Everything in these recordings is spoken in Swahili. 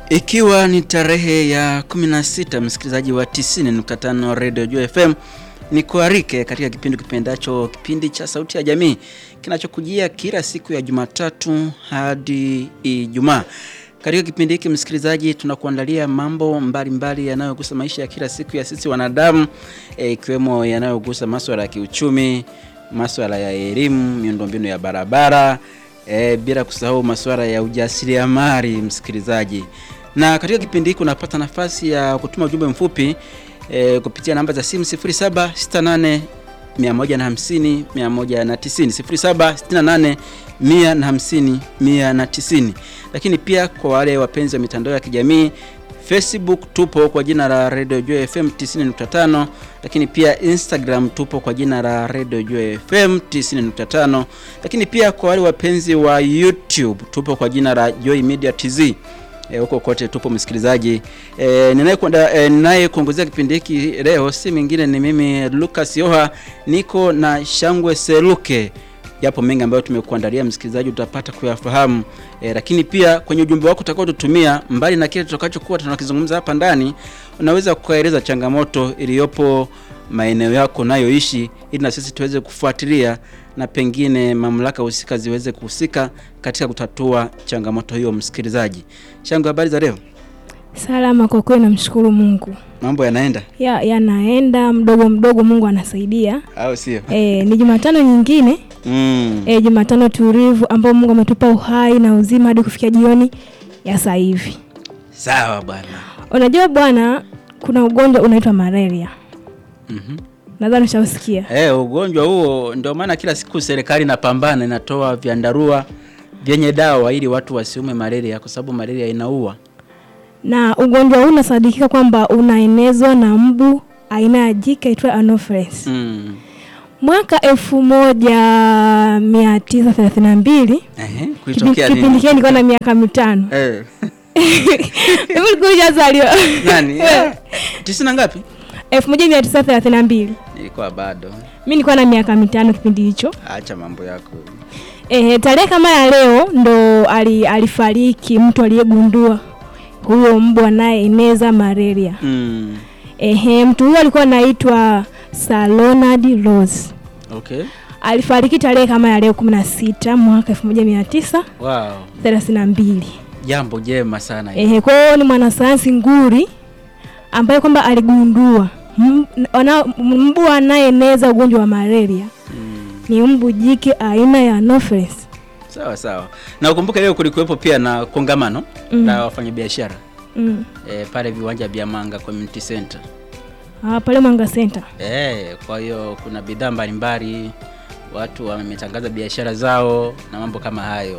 Ikiwa ni tarehe ya 16 msikilizaji wa 90.5 Radio Jua FM ni kuarike katika kipindi kipendacho kipindi cha Sauti ya Jamii kinachokujia kila siku ya Jumatatu hadi Ijumaa. Katika kipindi hiki msikilizaji, tunakuandalia mambo mbalimbali yanayogusa maisha ya kila siku ya sisi wanadamu ikiwemo e, yanayogusa masuala ya kiuchumi, masuala ya elimu, miundombinu ya barabara e, bila kusahau masuala ya ujasiriamali msikilizaji. Na katika kipindi hiki unapata nafasi ya kutuma ujumbe mfupi e, kupitia namba za simu 0768 150 190 0768 150 190. Lakini pia kwa wale wapenzi wa mitandao ya kijamii Facebook tupo kwa jina la Radio Joy FM 90.5, lakini pia Instagram tupo kwa jina la Radio Joy FM 90.5, lakini pia kwa wale wapenzi wa YouTube tupo kwa jina la Joy Media TZ. Huko e, kote tupo msikilizaji. E, ninayekuongozea e, kipindi hiki leo si mwingine ni mimi Lucas Yoha, niko na Shangwe Seluke. Yapo mengi ambayo tumekuandalia msikilizaji, utapata kuyafahamu e, lakini pia kwenye ujumbe wako utakao tutumia, mbali na kile tutakachokuwa tunakizungumza hapa ndani, unaweza kueleza changamoto iliyopo maeneo yako nayoishi, ili na sisi tuweze kufuatilia na pengine mamlaka husika ziweze kuhusika katika kutatua changamoto hiyo. Msikilizaji, Shangu, habari za leo? Salama kwa kweli, namshukuru Mungu. Mambo yanaenda ya yanaenda mdogo mdogo, Mungu anasaidia, au sio? E, ni Jumatano nyingine mm. E, Jumatano tulivu ambao Mungu ametupa uhai na uzima hadi kufikia jioni ya sasa hivi. Sawa bwana. Unajua bwana, kuna ugonjwa unaitwa malaria. mm-hmm. Nadhani ushausikia. Eh, ugonjwa huo ndio maana kila siku serikali inapambana, inatoa vyandarua vyenye dawa ili watu wasiume malaria, kwa sababu malaria inaua. Na ugonjwa huu unasadikika kwamba unaenezwa na mbu aina ya jike aitwa Anopheles. mm. Mwaka elfu moja mia tisa thelathini na mbili Ehe, kulitokea kipindi nini? kile nilikuwa na miaka mitano Eh. Mimi nilikuwa hujazaliwa. Nani? Eh, tisini na ngapi? elfu moja mia tisa thelathini na mbili Nilikuwa bado. mi nilikuwa na miaka mitano kipindi hicho. Acha mambo yako. Ehe, tarehe kama ya leo ndo ali, alifariki mtu aliyegundua huyo mbu anayeeneza malaria. Mm. Ehe, mtu huyo alikuwa anaitwa Sir Ronald Rose. Okay. Alifariki tarehe kama ya leo 16 mwaka 1932. Wow. Jambo jema sana hilo. Ehe, kwa hiyo ni mwanasayansi nguri ambaye kwamba aligundua m- wana- mbu anayeeneza ugonjwa wa malaria Mm. ni mbu jike aina ya Anopheles. Sawa sawa. Na ukumbuke leo kulikuwepo pia na kongamano Mm. la wafanyabiashara Mm. e, pale viwanja vya Manga Community Center. Ah, pale Mwanga Center. E, kwa hiyo kuna bidhaa mbalimbali, watu wametangaza biashara zao na mambo kama hayo.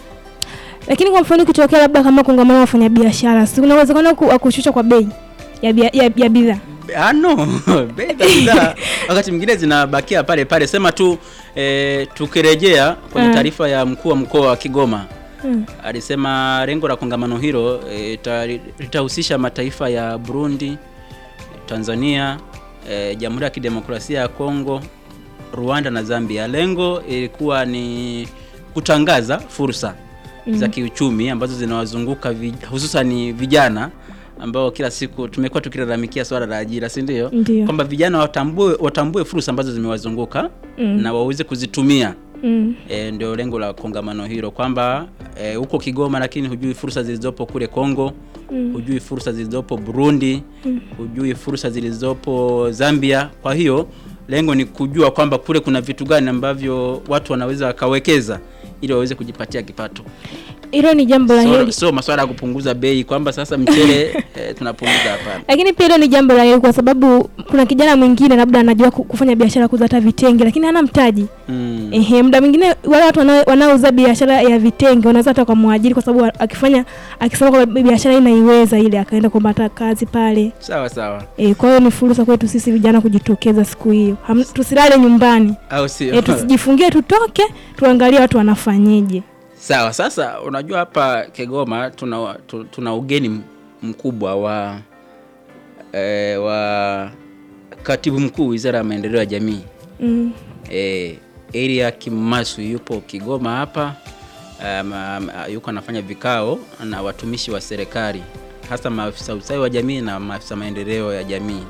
Lakini kwa mfano ikitokea labda kama kongamano la wafanyabiashara, si kuna uwezekano ku- wa kushusha kwa bei ya bia- ya ya bidhaa? Ah, no bei za bidhaa wakati mwingine zinabakia pale pale. Sema tu e, tukirejea kwenye Mm. taarifa ya mkuu wa mkoa wa Kigoma Mm. alisema lengo la kongamano hilo e, ta- litahusisha mataifa ya Burundi, Tanzania, e, Jamhuri ya Kidemokrasia ya Kongo, Rwanda na Zambia. Lengo ilikuwa ni kutangaza fursa za kiuchumi ambazo zinawazunguka vi, hususan vijana ambao kila siku tumekuwa tukilalamikia swala la ajira, si ndio? Ndio. Kwamba vijana watambue watambue fursa ambazo zimewazunguka Mm. na waweze kuzitumia. Mm. E, ndio lengo la kongamano hilo kwamba e, huko Kigoma, lakini hujui fursa zilizopo kule Kongo Mm. hujui fursa zilizopo Burundi Mm. hujui fursa zilizopo Zambia. Kwa hiyo lengo ni kujua kwamba kule kuna vitu gani ambavyo watu wanaweza wakawekeza ili waweze kujipatia kipato. Hilo ni jambo la So, heri. so masuala ya kupunguza bei kwamba sasa mchele e, tunapunguza, hapana. Lakini pia hilo ni jambo la heri kwa sababu kuna kijana mwingine labda anajua ku- kufanya biashara kuuza hata vitenge lakini hana mtaji. Mm. Ehe, muda mwingine wale watu wanao- wanaouza biashara ya vitenge wanaweza hata kumwajiri kwa sababu akifanya akisema kwamba biashara hii naiweza ile akaenda kupata kazi pale. Sawa sawa, E, kwa hiyo ni fursa kwetu sisi vijana kujitokeza siku hiyo. Ham- Tusilale nyumbani. au sio? E, tusijifungie tutoke tuangalie watu wanafanyeje. Sawa. Sasa unajua hapa Kigoma tuna, tu- tuna ugeni m- mkubwa wa e, wa katibu mkuu Wizara ya Maendeleo ya Jamii Mm. e, Elia Kimasu yupo Kigoma hapa um, um, yuko anafanya vikao na watumishi wa serikali hasa maafisa ustawi wa jamii na maafisa maendeleo ya jamii,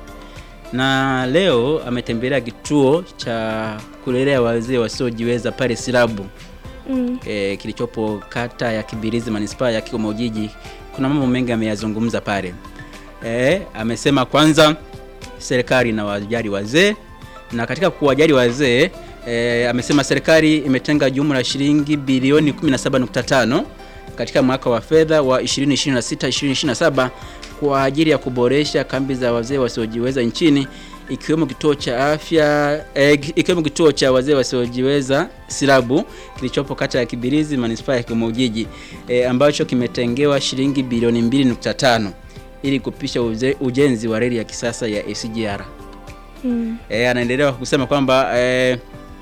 na leo ametembelea kituo cha kulelea wazee wasiojiweza pale Silabu Mm. e, kilichopo kata ya Kibirizi manispaa ya Kigoma Ujiji. Kuna mambo mengi ameyazungumza pale e, amesema kwanza serikali na wajali wazee, na katika kuwajali wazee e, amesema serikali imetenga jumla ya shilingi bilioni 17.5 katika mwaka wa fedha wa 2026 2027 kwa ajili ya kuboresha kambi za wazee wasiojiweza nchini ikiwemo kituo cha afya eh, ikiwemo kituo cha wazee wasiojiweza Silabu kilichopo kata ya Kibirizi manispaa ya Kigoma Ujiji eh, ambacho kimetengewa shilingi bilioni 2.5 ili kupisha uze, ujenzi wa reli ya kisasa ya SGR. Mm. E, anaendelea kusema kwamba e,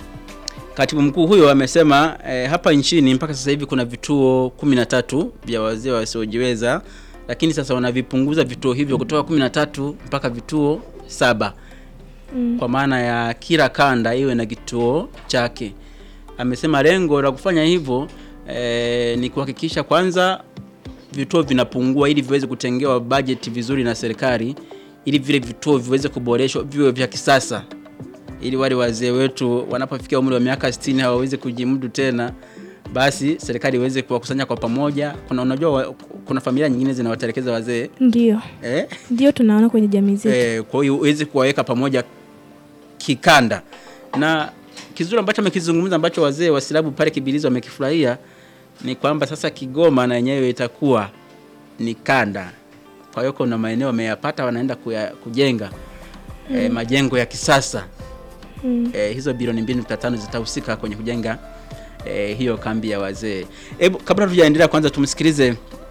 katibu mkuu huyo amesema e, hapa nchini mpaka sasa hivi kuna vituo 13 vya wazee wasiojiweza, lakini sasa wanavipunguza vituo hivyo kutoka 13 mpaka vituo saba Mm. kwa maana ya kila kanda iwe na kituo chake. Amesema lengo la kufanya hivyo e, ni kuhakikisha kwanza vituo vinapungua ili viweze kutengewa bajeti vizuri na serikali ili vile vituo viweze kuboreshwa viwe vya kisasa ili wale wazee wetu wanapofikia umri wa miaka 60 hawawezi kujimudu tena, basi serikali iweze kuwakusanya kwa pamoja. Kuna unajua wa, kuna familia nyingine zinawatelekeza wazee Ndio, eh? ndio tunaona kwenye jamii zetu. Eh, kwa hiyo uweze kuwaweka pamoja kikanda, na kizuri ambacho amekizungumza ambacho wazee wa Silabu pale Kibirizi wamekifurahia ni kwamba sasa Kigoma na yenyewe itakuwa ni kanda. Kwa hiyo kuna maeneo wameyapata, wanaenda kuya, kujenga eh, majengo ya kisasa Mm. eh, hizo bilioni 2.5 zitahusika kwenye kujenga eh, hiyo kambi ya wazee. Hebu kabla tujaendelea, kwanza tumsikilize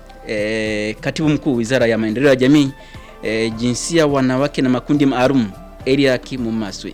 eh, katibu mkuu Wizara ya Maendeleo ya Jamii eh, Jinsia, Wanawake na Makundi Maalum Eliakim Maswi.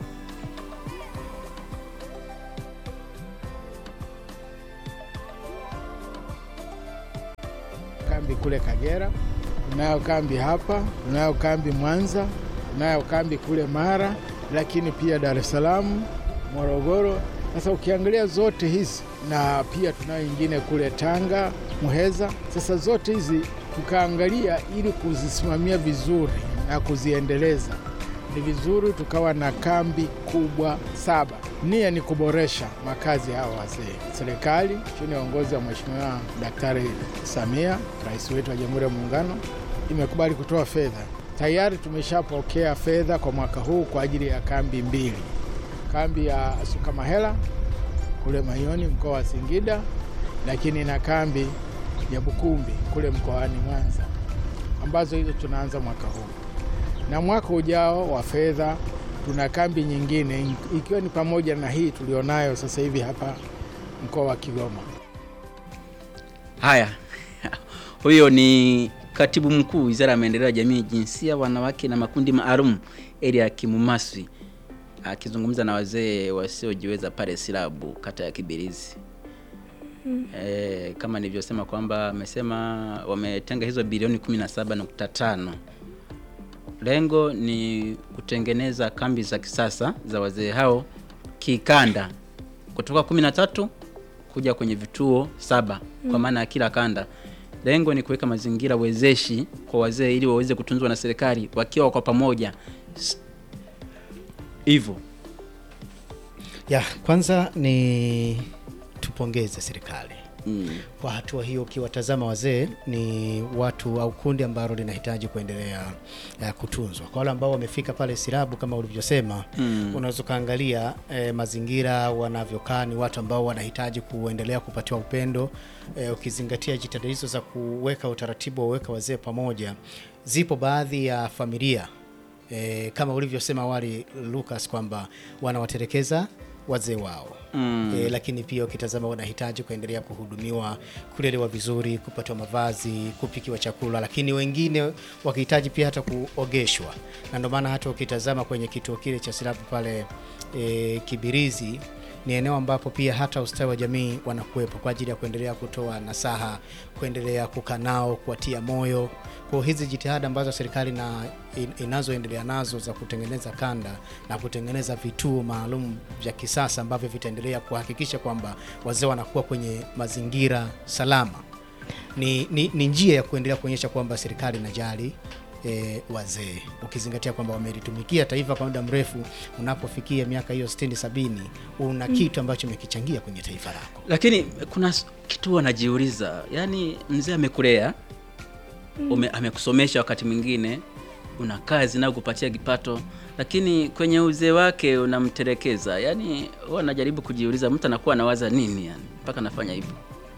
kambi kule Kagera, tunayo kambi hapa, tunayo kambi Mwanza, tunayo kambi kule Mara, lakini pia Dar es Salaam, Morogoro. Sasa ukiangalia zote hizi na pia tunayo nyingine kule Tanga, Muheza. Sasa zote hizi tukaangalia ili kuzisimamia vizuri na kuziendeleza, ni vizuri tukawa na kambi kubwa saba. Nia ni kuboresha makazi ya hawa wazee. Serikali chini ya uongozi wa Mheshimiwa Daktari Samia, rais wetu wa Jamhuri ya Muungano, imekubali kutoa fedha. Tayari tumeshapokea fedha kwa mwaka huu kwa ajili ya kambi mbili, kambi ya Sukamahela kule Mayoni mkoa wa Singida, lakini na kambi ya Bukumbi kule mkoani Mwanza, ambazo hizo tunaanza mwaka huu na mwaka ujao wa fedha tuna kambi nyingine ikiwa ni pamoja na hii tulionayo sasa hivi hapa mkoa wa Kigoma. Haya, huyo ni katibu mkuu Wizara ya Maendeleo ya Jamii, Jinsia, Wanawake na Makundi Maalum Eliakim Maswi akizungumza na wazee wasiojiweza pale Silabu, kata ya Kibirizi. E, kama nilivyosema kwamba amesema wametenga hizo bilioni 17.5. Lengo ni kutengeneza kambi za kisasa za wazee hao kikanda kutoka 13 kuja kwenye vituo saba kwa maana ya kila kanda. Lengo ni kuweka mazingira wezeshi kwa wazee ili waweze kutunzwa na serikali wakiwa kwa pamoja S- hivyo. Ya, kwanza ni tupongeze serikali Mm. kwa hatua hiyo. Ukiwatazama wazee ni watu au kundi ambalo linahitaji kuendelea uh, kutunzwa. Kwa wale ambao wamefika pale Silabu kama ulivyosema, Mm. unaweza ukaangalia eh, mazingira wanavyokaa, ni watu ambao wanahitaji kuendelea kupatiwa upendo eh, ukizingatia jitihada hizo za kuweka utaratibu wa kuweka wazee pamoja. Zipo baadhi ya familia e, kama ulivyosema awali Lucas kwamba wanawatelekeza wazee wao Mm. e, lakini pia ukitazama wanahitaji kuendelea kuhudumiwa, kulelewa vizuri, kupatiwa mavazi, kupikiwa chakula, lakini wengine wakihitaji pia hata kuogeshwa, na ndio maana hata ukitazama kwenye kituo kile cha Silabu pale e, Kibirizi ni eneo ambapo pia hata ustawi wa jamii wanakuwepo kwa ajili ya kuendelea kutoa nasaha, kuendelea kukaa nao, kuwatia moyo. Kwa hizi jitihada ambazo serikali na in, inazoendelea nazo za kutengeneza kanda na kutengeneza vituo maalum vya kisasa ambavyo vitaendelea kuhakikisha kwamba wazee wanakuwa kwenye mazingira salama ni, ni, ni njia ya kuendelea kuonyesha kwamba serikali inajali e, wazee ukizingatia kwamba wamelitumikia taifa kwa muda mrefu. Unapofikia miaka hiyo 60 70, una kitu ambacho umekichangia kwenye taifa lako. Lakini kuna s- kitu wanajiuliza, yaani mzee amekulea ume, amekusomesha, wakati mwingine una kazi na kupatia kipato, lakini kwenye uzee wake unamtelekeza. Yaani huwa anajaribu kujiuliza, mtu anakuwa anawaza nini yani mpaka anafanya hivyo.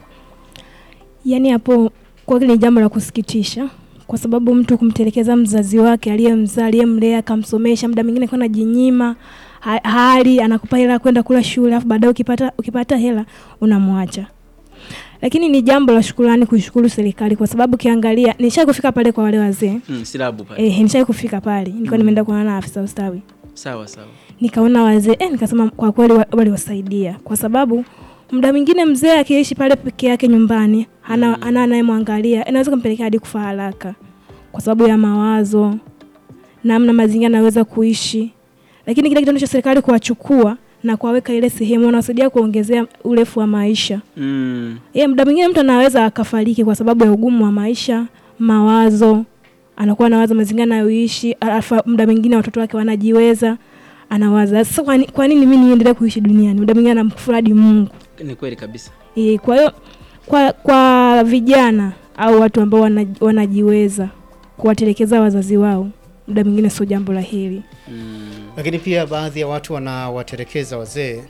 Yaani hapo kweli ni jambo la kusikitisha, kwa sababu mtu kumtelekeza mzazi wake aliyemzaa, aliyemlea, akamsomesha, muda mwingine kwa anajinyima ha- hali, anakupa hela ya kwenda kula shule, alafu baadaye ukipata ukipata hela unamwacha. Lakini ni jambo la shukrani kuishukuru serikali, kwa sababu ukiangalia, nisha kufika pale kwa wale wazee Mm, silabu pale. eh, nisha kufika pale, nilikuwa nimeenda kuonana na afisa ustawi Sawa sawa. nikaona wazee eh, nikasema kwa kweli wa- waliwasaidia kwa sababu muda mwingine mzee akiishi pale peke yake nyumbani hana ana anayemwangalia inaweza kumpelekea hadi kufa haraka kwa sababu ya mawazo namna mazingira anaweza kuishi lakini kile kitendo cha serikali kuwachukua na kuwaweka ile sehemu wanasaidia kuongezea urefu wa maisha Mm. ye muda mwingine mtu anaweza akafariki kwa sababu ya ugumu wa maisha mawazo anakuwa anawaza mazingira anayoishi alafu muda mwingine watoto wake wanajiweza anawaza sasa kwa ni- kwa nini mimi niendelee kuishi duniani muda mwingine anamkufuru hadi mungu Ni kweli kabisa. e, kwa hiyo kwa, kwa vijana au watu ambao wana, wanajiweza kuwatelekeza wazazi wao muda mwingine sio jambo la heri Mm. Lakini pia baadhi ya watu wanawaterekeza wazee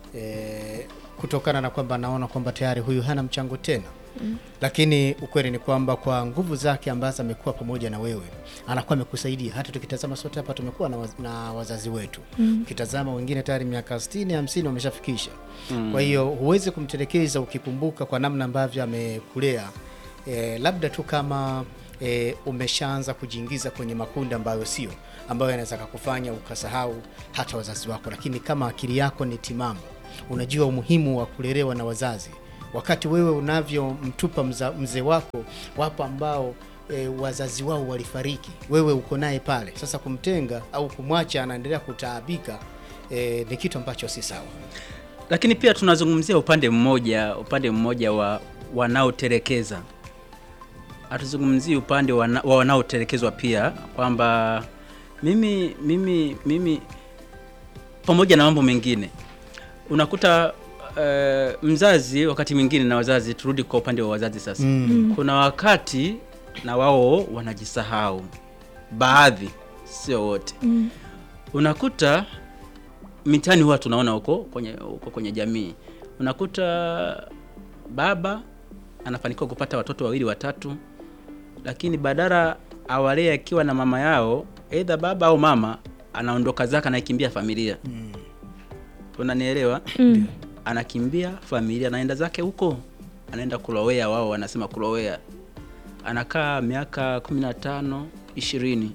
e, kutokana na kwamba anaona kwamba tayari huyu hana mchango tena mm. Lakini ukweli ni kwamba kwa nguvu zake ambazo amekuwa pamoja na wewe anakuwa amekusaidia. Hata tukitazama sote hapa tumekuwa na, waz, na wazazi wetu mm. Ukitazama wengine tayari miaka 60 50 wameshafikisha mm. Kwa hiyo huwezi kumtelekeza ukikumbuka kwa namna ambavyo amekulea e, labda tu kama e, umeshaanza kujiingiza kwenye makundi ambayo sio ambayo yanaweza kukufanya ukasahau hata wazazi wako, lakini kama akili yako ni timamu, unajua umuhimu wa kulelewa na wazazi. Wakati wewe unavyomtupa mza- mzee wako, wapo ambao e, wazazi wao walifariki, wewe uko naye pale. Sasa kumtenga au kumwacha anaendelea kutaabika e, ni kitu ambacho si sawa. Lakini pia tunazungumzia upande mmoja, upande mmoja wa wanaotelekeza. Hatuzungumzii upande wana, wa wanaotelekezwa pia kwamba mimi mimi mimi pamoja na mambo mengine unakuta uh, mzazi wakati mwingine na wazazi, turudi kwa upande wa wazazi sasa. Mm. Kuna wakati na wao wanajisahau, baadhi, sio wote mm. unakuta mitaani huwa tunaona huko kwenye huko kwenye jamii, unakuta baba anafanikiwa kupata watoto wawili watatu, lakini badala awalee akiwa na mama yao, aidha baba au mama anaondoka zake, anaikimbia familia. Unanielewa? Mm. anakimbia familia, anaenda zake huko, anaenda kulowea, wao wanasema kulowea. Anakaa miaka kumi na tano ishirini,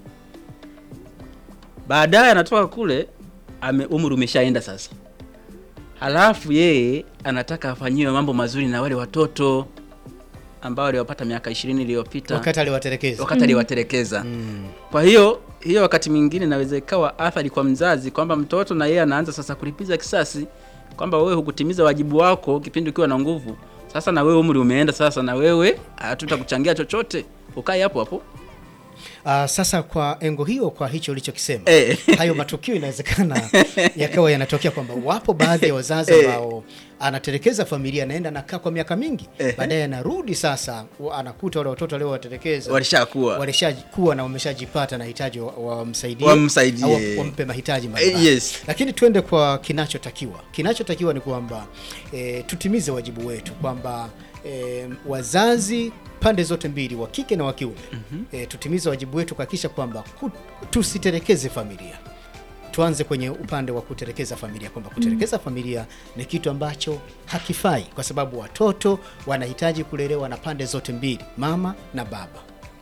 baadaye anatoka kule, ame umri umeshaenda sasa, halafu yeye anataka afanyiwe mambo mazuri na wale watoto ambao waliwapata miaka ishirini iliyopita Wakati aliwatelekeza wakati aliwatelekeza. mm. Kwa hiyo hiyo wakati mwingine inaweza ikawa athari kwa mzazi kwamba mtoto na yeye anaanza sasa kulipiza kisasi kwamba wewe hukutimiza wajibu wako kipindi ukiwa na nguvu. Sasa na wewe umri umeenda, sasa na wewe hatutakuchangia chochote, ukae hapo hapo. Uh, sasa kwa engo hiyo, kwa hicho ulichokisema Eh. hayo matukio inawezekana yakawa yanatokea kwamba wapo baadhi ya wazazi Eh. ambao anatelekeza familia, anaenda nakaa kwa miaka mingi, Eh. baadaye anarudi sasa, wa- anakuta wale watoto aliowatelekeza Walishakuwa walishakuwa na wameshajipata na hitaji wa- wamsaidie Wamsaidie. au wa- wampe mahitaji mbalimbali. Eh, yes. Lakini twende kwa kinachotakiwa. Kinachotakiwa ni kwamba e, tutimize wajibu wetu kwamba e, wazazi pande zote mbili wa kike na wa kiume e, tutimize wajibu wetu kuhakikisha kwamba ku- tusitelekeze familia. Tuanze kwenye upande wa kutelekeza familia, kwamba kutelekeza familia ni kitu ambacho hakifai, kwa sababu watoto wanahitaji kulelewa na pande zote mbili, mama na baba.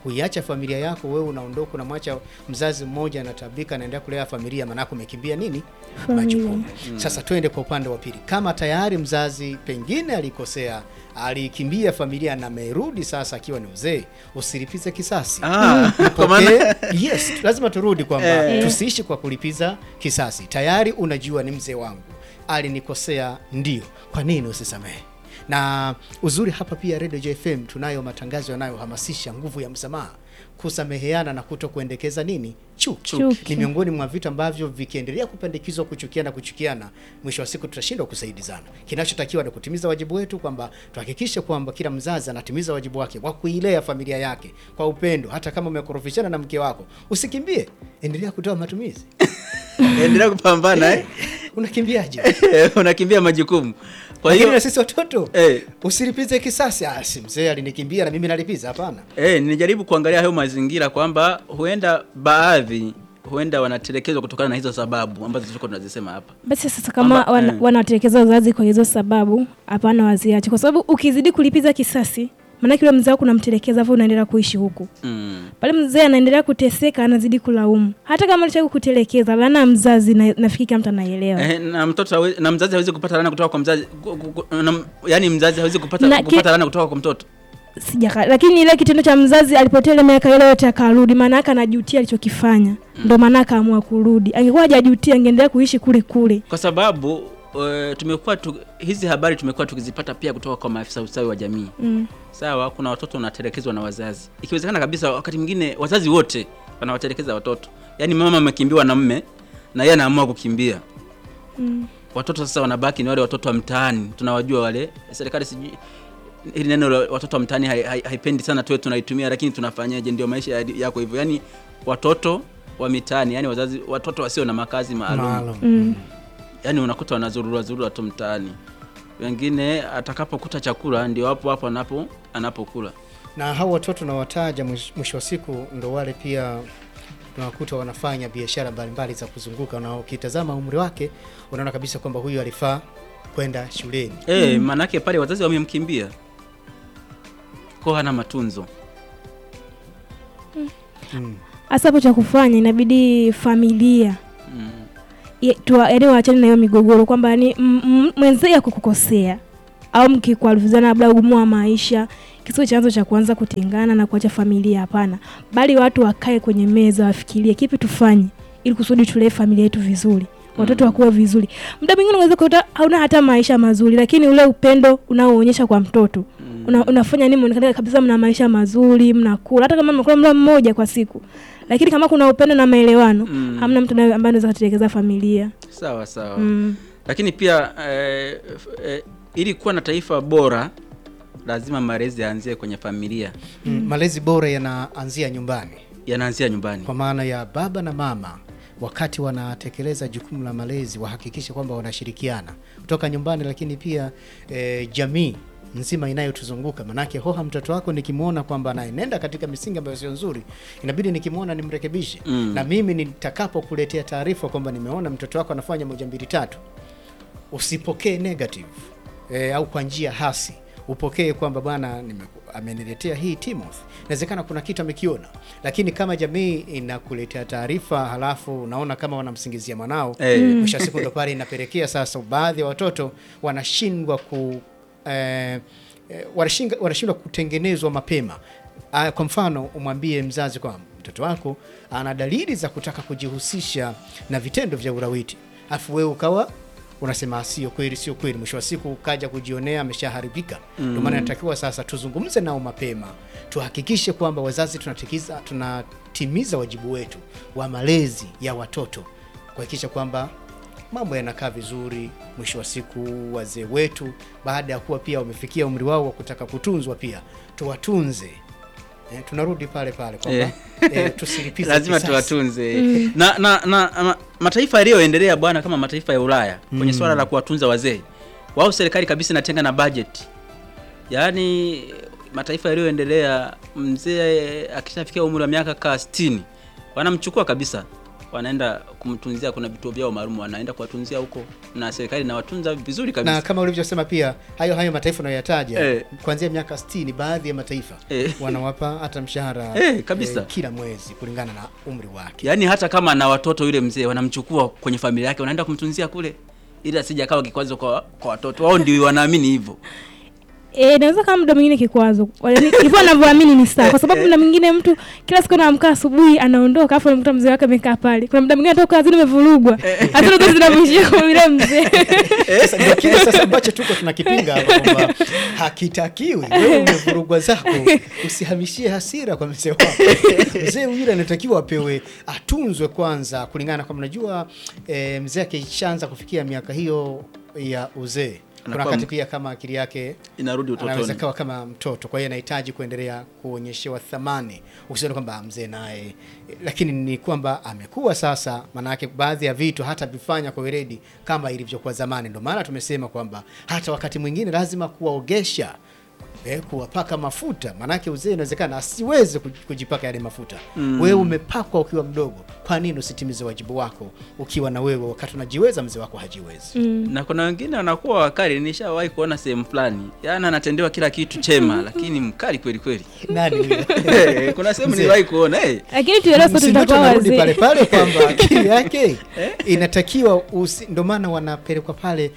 kuiacha familia yako wewe unaondoka unamwacha mzazi mmoja anatabika anaendelea kulea familia maanake umekimbia nini Familia. majukumu sasa twende kwa upande wa pili kama tayari mzazi pengine alikosea alikimbia familia na amerudi sasa akiwa ni uzee usilipize kisasi Ah, kwa maana Okay? yes lazima turudi kwamba tusiishi kwa kulipiza kisasi tayari unajua ni mzee wangu alinikosea ndio kwa nini usisamehe na uzuri hapa pia Radio JFM tunayo matangazo yanayohamasisha nguvu ya msamaha kusameheana na kuto kuendekeza nini chuki Chuki. ni miongoni mwa vitu ambavyo vikiendelea kupandikizwa kuchukiana kuchukiana mwisho wa siku tutashindwa kusaidizana kinachotakiwa ni kutimiza wajibu wetu kwamba tuhakikishe kwamba kila mzazi anatimiza wajibu wake wa kuilea familia yake kwa upendo hata kama umekorofishana na mke wako usikimbie endelea kutoa matumizi endelea kupambana eh? unakimbiaje unakimbia majukumu kwa lakini hiyo na sisi watoto eh, usilipize kisasi ah, si mzee alinikimbia na mimi nalipiza hapana eh, nilijaribu kuangalia hayo mazingira kwamba huenda baadhi huenda wanatelekezwa kutokana na hizo sababu ambazo tulikuwa tunazisema hapa basi sasa kama Kwamba, wana, eh. wanatelekeza wazazi kwa hizo sababu hapana waziache kwa sababu ukizidi kulipiza kisasi maanake yule mzee wako unamtelekeza afu unaendelea kuishi huku mm. pale mzee anaendelea kuteseka anazidi kulaumu hata kama alitaka kutelekeza lana mzazi na, nafikiri kila mtu anaielewa Eh, na mtoto hawe- na mzazi hawezi kupata laana kutoka kwa mzazi ku- ku- ku- na, yani mzazi hawezi kupata, Na ki- kupata laana kutoka kwa mtoto sijaka lakini ile kitendo cha mzazi alipotea ile miaka ile yote akarudi maana yake anajutia alichokifanya ndo maana akaamua kurudi angekuwa hajajutia angeendelea kuishi kule kule kwa sababu uh, tumekuwa tu, hizi habari tumekuwa tukizipata pia kutoka kwa maafisa ustawi wa jamii mm. sawa kuna watoto wanatelekezwa na wazazi ikiwezekana kabisa wakati mwingine wazazi wote wanawatelekeza watoto yaani mama amekimbiwa na mme na yeye anaamua kukimbia Mm. watoto sasa wanabaki ni wale watoto wa mtaani tunawajua wale serikali sijui hili neno la watoto wa mtaani hai- hai- haipendi sana tuwe tunaitumia lakini tunafanyaje ndio maisha ya- yako hivyo yaani watoto wa mitaani yani wazazi watoto wasio na makazi maalum maalum Mm. yaani unakuta wanazurura zurura tu mtaani wengine atakapokuta chakula ndio hapo hapo anapo anapokula na hao watoto nawataja mwish- mwisho wa siku ndo wale pia tunawakuta wanafanya biashara mbalimbali za kuzunguka na ukitazama umri wake unaona kabisa kwamba huyu alifaa kwenda shuleni Eh, maanake pale wazazi wamemkimbia ko hana matunzo mm. hasa hapo cha kufanya inabidi familia mm. ye- tuwa- yaani waachane na hiyo migogoro kwamba yani mwenzee akukukosea au mkikwaruzana labda ugumu wa maisha kisiwe chanzo cha kuanza kutengana na kuacha familia hapana bali watu wakae kwenye meza wafikirie kipi tufanye ili kusudi tulee familia yetu vizuri watoto Mm. wakuwe vizuri muda mwingine unaweza kukuta hauna hata maisha mazuri lakini ule upendo unaoonyesha kwa mtoto Mm. una, unafanya nini muonekane kabisa mna maisha mazuri mnakula hata kama mnakula mlo mmoja kwa siku lakini kama kuna upendo na maelewano Mm. hamna mtu anaye- ambaye anaweza kutelekeza familia sawa sawa mm. lakini pia eh, f- eh, ili kuwa na taifa bora lazima malezi yaanzie kwenye familia Mm. malezi bora yanaanzia nyumbani yanaanzia nyumbani kwa maana ya baba na mama wakati wanatekeleza jukumu la malezi wahakikishe kwamba wanashirikiana kutoka nyumbani lakini pia e, jamii nzima inayotuzunguka manake hoha mtoto wako nikimwona kwamba anaenenda katika misingi ambayo sio nzuri inabidi nikimwona nimrekebishe Mm. na mimi nitakapokuletea taarifa kwamba nimeona mtoto wako anafanya moja mbili tatu usipokee negative e, au kwa njia hasi upokee kwamba bwana nime- ameniletea hii Timothy inawezekana kuna kitu amekiona lakini kama jamii inakuletea taarifa halafu unaona kama wanamsingizia mwanao Eh. mwisho wa siku ndo pale inapelekea sasa baadhi ya watoto wanashindwa ku eh, eh, wanashinga- wanashindwa kutengenezwa mapema Ah, kwa mfano umwambie mzazi kwamba mtoto wako ana dalili za kutaka kujihusisha na vitendo vya ulawiti afu wewe ukawa unasema sio kweli sio kweli mwisho wa siku ukaja kujionea ameshaharibika ndio maana inatakiwa sasa tuzungumze nao mapema tuhakikishe kwamba wazazi tunatikiza tunatimiza wajibu wetu wa malezi ya watoto kuhakikisha kwamba mambo yanakaa vizuri mwisho wa siku wazee wetu baada ya kuwa pia wamefikia umri wao wa kutaka kutunzwa pia tuwatunze eh, tunarudi pale pale kwamba eh, tusilipize lazima kisasi. tuwatunze na, na, na ma, mataifa yaliyoendelea bwana kama mataifa ya ulaya kwenye swala la kuwatunza wazee wao serikali kabisa inatenga na budget yaani mataifa yaliyoendelea mzee akishafikia umri wa miaka kaa 60 wanamchukua kabisa wanaenda kumtunzia, kuna vituo vyao maalum wanaenda kuwatunzia huko, na serikali inawatunza vizuri kabisa. na kama ulivyosema pia hayo hayo mataifa unayoyataja Eh. kuanzia miaka 60 baadhi ya mataifa Eh. wanawapa hata mshahara Eh, kabisa. kila mwezi kulingana na umri wake Yaani hata kama na watoto, yule mzee wanamchukua kwenye familia yake, wanaenda kumtunzia kule, ili asije akawa kikwazo kwa, kwa watoto wao. Ndio wanaamini hivyo. Eh, naweza kama muda mwingine kikwazo Yaani, hivyo anavyoamini ni sawa, kwa sababu muda mwingine mtu kila siku anaamka asubuhi anaondoka, afu anamkuta mzee wake amekaa pale. Kuna muda mwingine atoka kazini umevurugwa, hata zote zinamwishia kwa yule mzee. Sasa ndio kile sasa ambacho tuko tunakipinga hapa kwamba hakitakiwi wewe umevurugwa zako usihamishie hasira kwa mzee wako mzee yule anatakiwa apewe atunzwe kwanza kulingana na kwamba najua e, mzee akishaanza kufikia miaka hiyo ya uzee kuna Anakuwa wakati m- pia kama akili yake Inarudi anaweza utotoni. kawa kama mtoto kwa hiyo anahitaji kuendelea kuonyeshewa thamani usione kwamba "Ah, mzee naye lakini ni kwamba amekuwa sasa maanake baadhi ya vitu hata vifanya kwa weledi kama ilivyokuwa zamani ndio maana tumesema kwamba hata wakati mwingine lazima kuwaogesha Eh, kuwapaka mafuta maanake uzee inawezekana asiweze kuj- kujipaka yale mafuta mm. wewe umepakwa ukiwa mdogo kwa nini usitimize wajibu wako ukiwa na wewe wakati unajiweza mzee wako hajiwezi na kuna wengine wanakuwa wakali. Nishawahi kuona sehemu fulani, yaani anatendewa kila kitu chema, lakini mkali kweli kweli. nani huyo? Eh, kuna sehemu Mzee. niliwahi kuona eh. Lakini tuelewe sote Msingi tutakuwa tunarudi pale wazee. pale kwamba akili yake inatakiwa usi, ndo maana wanapelekwa pale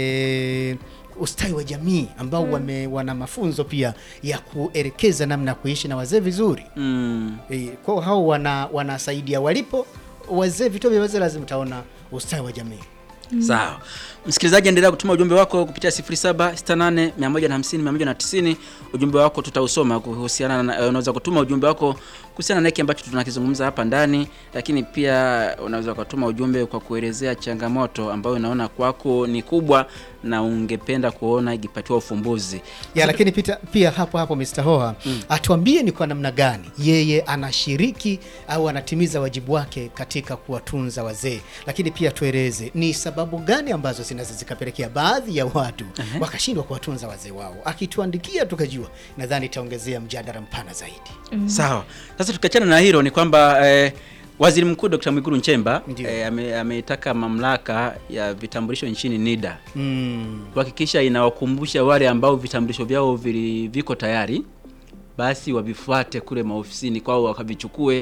e, ustawi wa jamii ambao wame, wana mafunzo pia ya kuelekeza namna ya kuishi na wazee vizuri Mm. e, kwao hao wana, wanasaidia walipo wazee vituo vya wazee lazima utaona ustawi wa jamii Sawa. Msikilizaji, endelea kutuma ujumbe wako kupitia 0768 150 190. Ujumbe wako tutausoma kuhusiana na, unaweza kutuma ujumbe wako kuhusiana na hiki ambacho tunakizungumza hapa ndani, lakini pia unaweza kutuma ujumbe kwa kuelezea changamoto ambayo unaona kwako ni kubwa na ungependa kuona ikipatiwa ufumbuzi. ya lakini pita, pia hapo hapo Mr. Hoha atuambie ni kwa namna gani yeye anashiriki au anatimiza wajibu wake katika kuwatunza wazee, lakini pia tueleze ni sababu gani ambazo zinaweza zikapelekea baadhi ya watu wakashindwa kuwatunza wazee wao. Akituandikia tukajua, nadhani itaongezea mjadala mpana zaidi. Sawa. Sasa tukiachana na hilo ni kwamba eh, Waziri Mkuu Dr. Mwigulu Nchemba Ndio. eh, ame- ameitaka mamlaka ya vitambulisho nchini NIDA Mm. kuhakikisha inawakumbusha wale ambao vitambulisho vyao vili, viko tayari basi wavifuate kule maofisini kwao wakavichukue.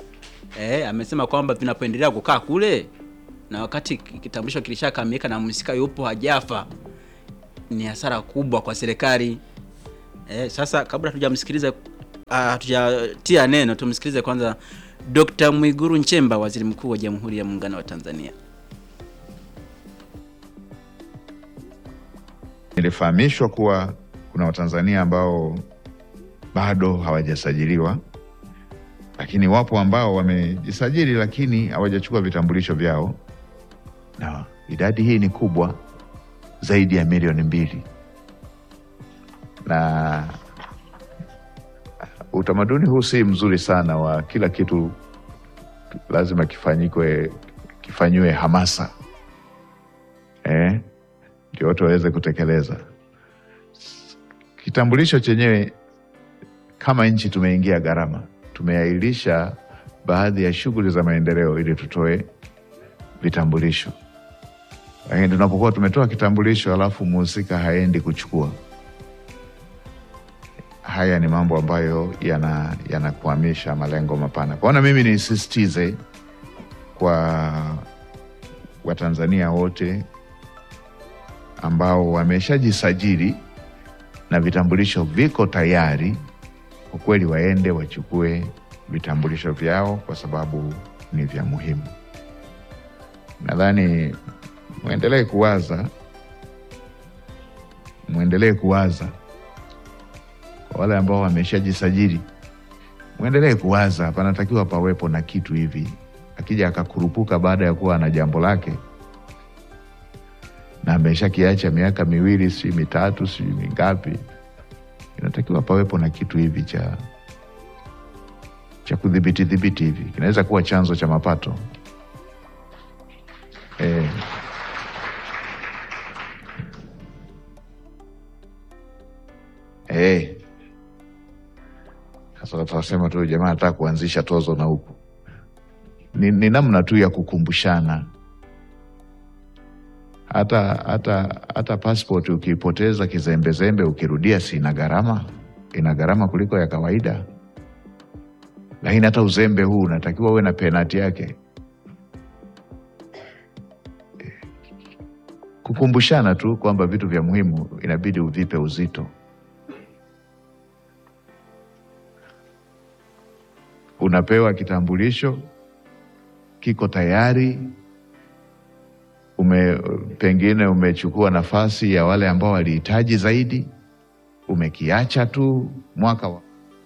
Eh, amesema kwamba vinapoendelea kukaa kule na wakati kitambulisho kilishakamilika na mhusika yupo hajafa ni hasara kubwa kwa serikali. Eh, sasa kabla hatujamsikiliza ah, hatujatia neno tumsikilize kwanza Dr. Mwiguru Nchemba, Waziri Mkuu wa Jamhuri ya Muungano wa Tanzania. Nilifahamishwa kuwa kuna Watanzania ambao bado hawajasajiliwa, lakini wapo ambao wamejisajili lakini hawajachukua vitambulisho vyao, na idadi hii ni kubwa zaidi ya milioni mbili, na utamaduni huu si mzuri sana wa kila kitu lazima kifanyikwe kifanyiwe hamasa eh? ndio watu waweze kutekeleza. Kitambulisho chenyewe, kama nchi tumeingia gharama, tumeahirisha baadhi ya shughuli za maendeleo ili tutoe vitambulisho, lakini tunapokuwa tumetoa kitambulisho alafu mhusika haendi kuchukua, haya ni mambo ambayo yana yanakwamisha malengo mapana. Kwaona mimi nisisitize kwa Watanzania wote ambao wameshajisajili na vitambulisho viko tayari, kwa kweli waende wachukue vitambulisho vyao kwa sababu ni vya muhimu. Nadhani mwendelee kuwaza, mwendelee kuwaza kwa wale ambao wameshajisajili, mwendelee kuwaza, panatakiwa pawepo na kitu hivi, akija akakurupuka baada ya kuwa na jambo lake na ameshakiacha miaka miwili sijui mitatu sijui mingapi, inatakiwa pawepo na kitu hivi cha cha kudhibiti dhibiti hivi, kinaweza kuwa chanzo cha mapato eh. Eh. Sasa watasema tu jamaa anataka kuanzisha tozo na huku ni, ni namna tu ya kukumbushana. Hata hata hata passport ukipoteza kizembezembe, ukirudia, si ina gharama? Ina gharama kuliko ya kawaida, lakini hata uzembe huu unatakiwa uwe na penati yake. Kukumbushana tu kwamba vitu vya muhimu inabidi uvipe uzito. Unapewa kitambulisho kiko tayari, ume pengine umechukua nafasi ya wale ambao walihitaji zaidi, umekiacha tu mwaka wa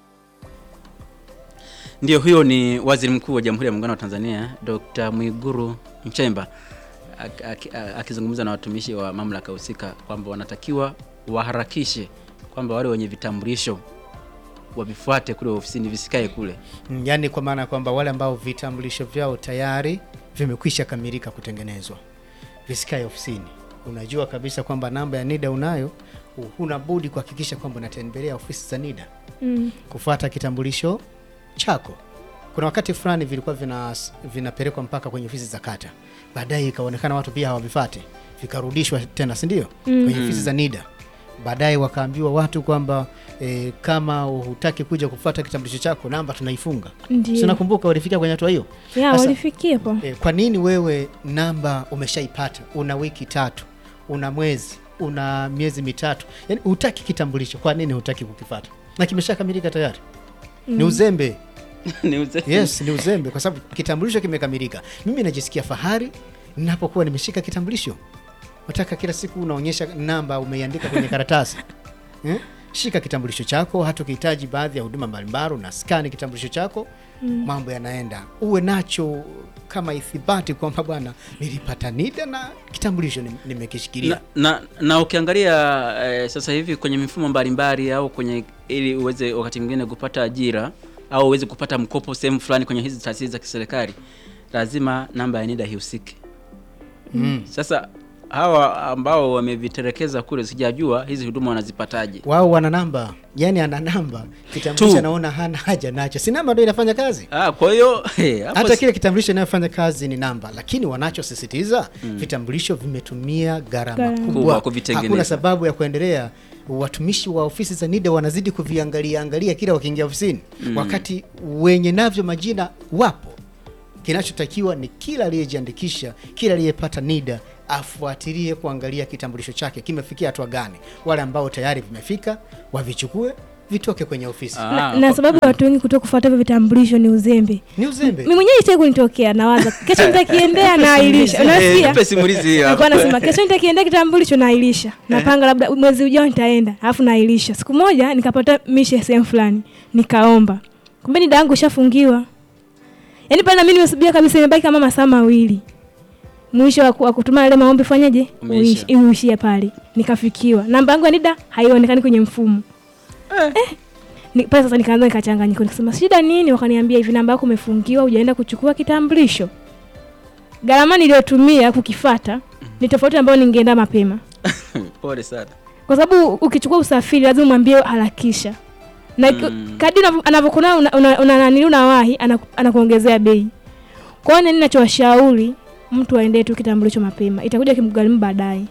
Ndio, huyo ni Waziri Mkuu wa Jamhuri ya Muungano wa Tanzania Dr. Mwiguru Nchemba ak- ak- a- akizungumza na watumishi wa mamlaka husika kwamba wanatakiwa waharakishe kwamba wale wenye vitambulisho wavifuate kule ofisini, visikae kule. Mm, yaani kwa maana ya kwamba wale ambao vitambulisho vyao tayari vimekwisha kamilika kutengenezwa visikae ofisini. Unajua kabisa kwamba namba ya NIDA unayo, huna budi kuhakikisha kwamba unatembelea ofisi za NIDA Mm. kufuata kitambulisho chako. Kuna wakati fulani vilikuwa vina vinapelekwa mpaka kwenye ofisi za kata, baadaye ikaonekana watu pia hawavifati, vikarudishwa tena, si ndio? Mm. kwenye ofisi za NIDA. Baadaye wakaambiwa watu kwamba e, kama hutaki kuja kufuata kitambulisho chako, namba tunaifunga. Ndio. Si nakumbuka walifikia kwenye hatua hiyo. Ya, Sasa- walifikia hapo. E, kwa nini wewe namba umeshaipata, una wiki tatu, una mwezi, una miezi mitatu, yani hutaki kitambulisho? Kwa nini hutaki kukifata na kimeshakamilika tayari? Ni uzembe. Ni uze- Yes, ni uzembe kwa sababu kitambulisho kimekamilika. Mimi najisikia fahari ninapokuwa nimeshika kitambulisho. Nataka kila siku unaonyesha namba umeiandika kwenye karatasi eh? Shika kitambulisho chako, hata ukihitaji baadhi ya huduma mbalimbali una skani kitambulisho chako mambo yanaenda. Uwe nacho kama ithibati kwamba bwana, nilipata NIDA na kitambulisho nim- nimekishikilia. na, na, na ukiangalia eh, sasa hivi kwenye mifumo mbalimbali au kwenye ili uweze wakati mwingine kupata ajira au uweze kupata mkopo sehemu fulani kwenye hizi taasisi za kiserikali lazima namba ya NIDA ihusike. Mm. Sasa hawa ambao wamevitelekeza kule, sijajua hizi huduma wanazipataje. Wao wana namba, yani ana namba, kitambulisho Tu. anaona hana haja nacho, si namba ndio inafanya kazi. Ah, kwa hiyo hey, hapo hata si- kile kitambulisho inayofanya kazi ni namba, lakini wanachosisitiza vitambulisho vimetumia gharama Gharama. Kubwa kubwa. kuvitengeneza. Hakuna sababu ya kuendelea. Watumishi wa ofisi za NIDA wanazidi kuviangalia angalia kila wakiingia ofisini, wakati wenye navyo majina wapo. Kinachotakiwa ni kila aliyejiandikisha, kila aliyepata NIDA afuatilie kuangalia kitambulisho chake kimefikia hatua gani. Wale ambao tayari vimefika wavichukue, vitoke kwenye ofisi. Ah, na, na sababu ya watu wengi kuto kufuata hivyo vitambulisho ni uzembe. Ni uzembe. Mimi mwenyewe itaki kunitokea nawaza kesho nitakiendea nailisha. Eh, Unasikia? nipe simulizi hiyo Nilikuwa hapo. nasema kesho nitakiendea kitambulisho nailisha. Napanga labda mwezi ujao nitaenda, alafu nailisha. Siku moja nikapata mishe sehemu fulani, nikaomba. Kumbe ni dangu ishafungiwa. Yaani pale na mimi nimesubia kabisa imebaki kama masaa mawili. Mwisho wa ku- wa kutuma yale maombi fanyaje? Umeisha. Uish- Uishia pale. Nikafikiwa. Namba yangu ya NIDA haionekani kwenye mfumo. Eh. Ni, pale sasa nikaanza nikachanganyika nikasema shida nini? Wakaniambia hivi namba yako umefungiwa, hujaenda kuchukua kitambulisho. Gharama niliyotumia kukifata ni tofauti ambayo ningeenda mapema, Pole sana. kwa sababu ukichukua usafiri lazima umwambie harakisha, na Mm. kadri unavyo- anavyokuona una, una, una, nani unawahi anaku- anakuongezea bei. Kwa hiyo nini nachowashauri mtu aendee tu kitambulisho mapema, itakuja kimgharimu baadaye.